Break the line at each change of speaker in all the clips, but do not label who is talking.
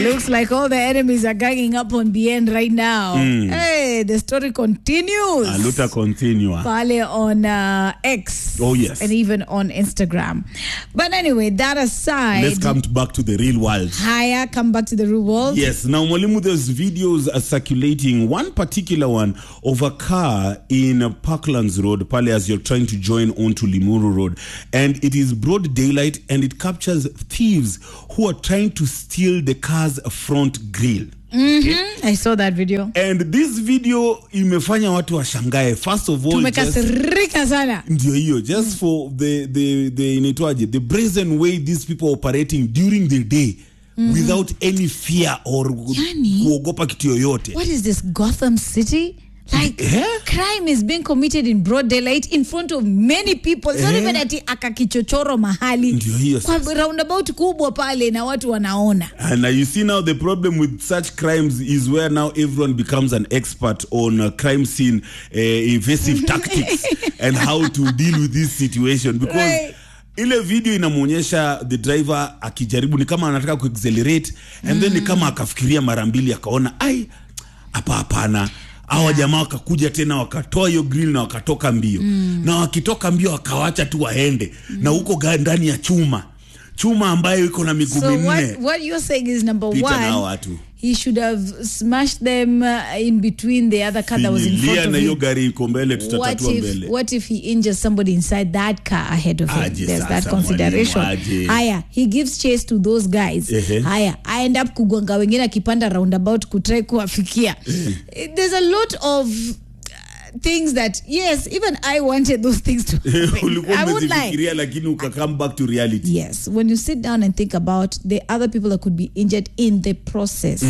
Looks like all the enemies are ganging up on BN right now. Hey, the story continues.
Aluta continua.
Pale on uh, X.
Oh, yes.
And even on Instagram. But anyway, that aside,
Let's come to back to the real world.
higher, come back to the real world.
Yes, now Mwalimu, there's videos uh, circulating. One particular one of a car in uh, Parklands Road, pale as you're trying to join onto Limuru Road. And it is broad daylight and it captures thieves who are trying to steal the car's front grille.
I saw that video.
And this video imefanya watu washangae. First of all, just,
Tumekasirika sana.
ndio hiyo just for the the the inaitwaje the brazen way these people are operating during the day without any fear or
Yani-
kuogopa kitu yoyote
What is this Gotham City? Like
Eh?
crime is being committed in broad daylight in front of many people. It's not
Eh?
even ati akakichochoro mahali.
Ndio hiyo
Kwa
sasa.
roundabout kubwa pale na watu wanaona.
and uh, you see now the problem with such crimes is where now everyone becomes an expert on uh, crime scene uh, invasive tactics and how to deal with this situation because
Right.
ile video inamwonyesha the driver akijaribu ni kama anataka kuaccelerate and then ni kama akafikiria mara mbili akaona ai hapa hapana hawa jamaa wakakuja tena wakatoa hiyo grill na wakatoka mbio na wakitoka mbio wakawacha tu waende na huko ga- ndani ya chuma chuma ambayo iko na miguu
So
minne
what, what you're saying is number
Pita na hao
one,
watu
he should have smashed them uh, in between the other car that was in
Finyilia
front of
na hiyo
him.
gari iko mbele
What
tutatatua
if,
mbele
what if he injures somebody inside that car ahead of him?
Aje
There's that
sasa,
consideration.
mwalimu, aje.
Haya, he gives chase to those guys.
Ehe.
Haya, I end up kugonga wengine akipanda roundabout kutry kuwafikia. There's a lot of uh, things that yes, even I wanted those things to happen.
ulikuwa
I won't lie.
umezifikiria lakini uka come back to reality
Yes, when you sit down and think about the other people that could be injured in the process,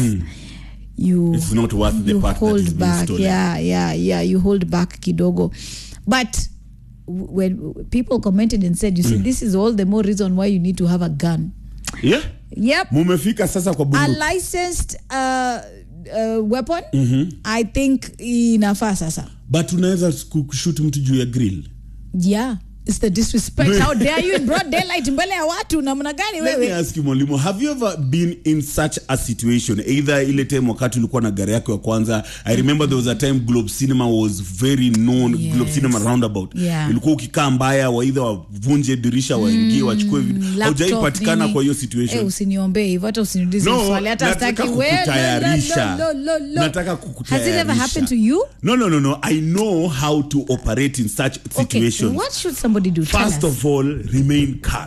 you
It's not worth the
you
part that
hold
is being
back.
stolen.
Yeah, yeah, yeah. You hold back kidogo, but w- when people commented and said, "You see, this is all the more reason why you need to have a gun."
yeah
Yep,
mumefika sasa kwa
a
bunduki
licensed uh, uh, weapon. I think inafaa sasa.
but unaweza kushut mtu juu ya grill
Yeah. It's the disrespect. How dare you in broad daylight mbele ya watu namna gani
Let me
wewe?
ask you mwalimu have you ever been in such a situation either ile time wakati ulikuwa na gari yako ya kwanza i remember there was a time globe cinema was very known
Yes.
globe cinema roundabout
Yeah.
ilikuwa ukikaa mbaya waidha wavunje dirisha waingie wachukue vitu
Laptop,
haujaipatikana
nini.
kwa hiyo
Eh,
situation
usiniombee hivyo hata usiniulize
No,
swali hata
nataka
sitaki we-
kukutayarisha.
lo- lo- lo- lo.
Nataka
Has it ever
kukutayarisha.
happened to you?
no no no no i know how to operate in such
Okay,
situations
what should somebody do? Tell
First
us.
of all, remain calm.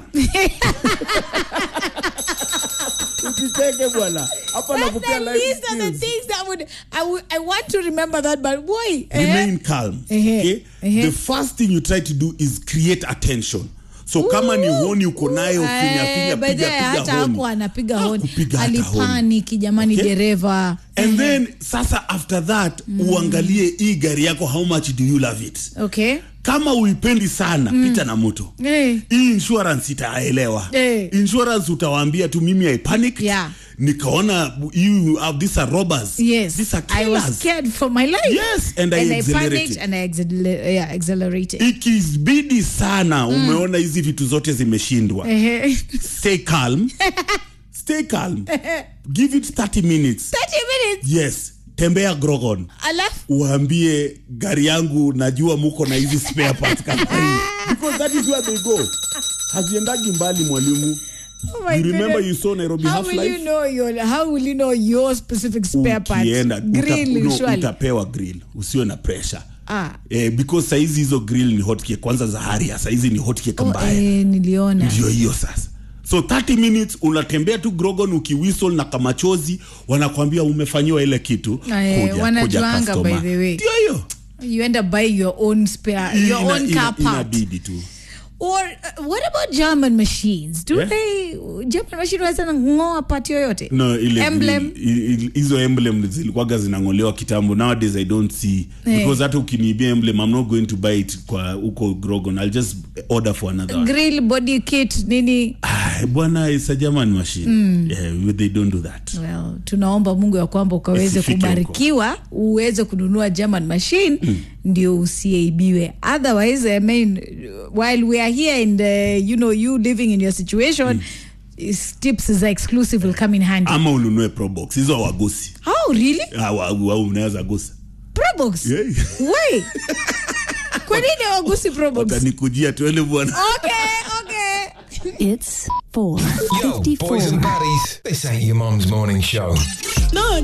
Usicheke bwana. Hapa
But
nakupea
then
life
these are the
skills.
things that would I would I want to remember that, but boy, eh?
Remain calm.
Ehe.
Okay?
Ehe.
The first thing you try to do is create attention. So kama ni honi uko nayo
Eh,
finya finya
by the
piga
way, hata
piga honi.
hakuwa anapiga honi
Hakupiga hata honi.
alipaniki jamani
Okay?
dereva
And then sasa after that uangalie hii gari yako how much do you love it?
okay
Kama uipendi sana pita na moto.
Eh.
hii insurance itaelewa
Eh.
insurance utawaambia tu mimi i panic
Yeah.
nikaona you have these are robbers
yes
these are
I was
killers
scared for my life
Yes, and I
and I
accelerated.
panicked and I accel- yeah, accelerated
ikibidi sana umeona hizi vitu zote zimeshindwa
Ehe.
stay calm stay calm give it 30 minutes
30 minutes
yes tembea grogon
alafu
uambie gari yangu najua muko na hizi spare parts kama hii because that is where they go haziendagi mbali mwalimu
Oh my
you remember
goodness.
you saw Nairobi
how
half
will you
life
know your how will you know your specific spare parts
ukienda
grill
uta, no,
surely
utapewa grill usiwe na pressure
Ah.
eh, because saizi hizo grill ni hotcake kwanza za haria saizi ni hotcake
oh,
mbaya
eh, niliona
ndio hiyo sasa so 30 minutes unatembea tu grogon ukiwisol na kamachozi wanakwambia umefanyiwa ile kitu
Eh, wanajuanga,
customer.
by the way.
ndio hiyo
you end up buying your own spare your
Ina-
own
ina-
car part
inabidi tu
or uh, what about german machines do
Yeah.
they german machine waweza ngoa part yoyote
no ile
emblem
grill, i- i- hizo emblem zilikuwaga zinangolewa kitambo nowadays i don't see
Eh.
because hata ukiniibia emblem i'm not going to buy it kwa huko grogon i'll just order for another one
grill body kit nini
Ah, bwana is a german machine yeah, they don't do that
well tunaomba mungu ya kwamba ukaweze
Isifike huko.
kubarikiwa uweze kununua german machine ndio usieibiwe otherwise i mean while we are here and uh, you know you living in your situation is- tips za exclusive will come in handy
ama ununue probox hizo wagosi
oh really
au unaweza gusa
probox
Yeah.
why kwa nini wagusi probox
watanikujia tuende bwana
okay okay
It's
Yo, boys and
454.
baddies, this ain't your mum's morning show.
no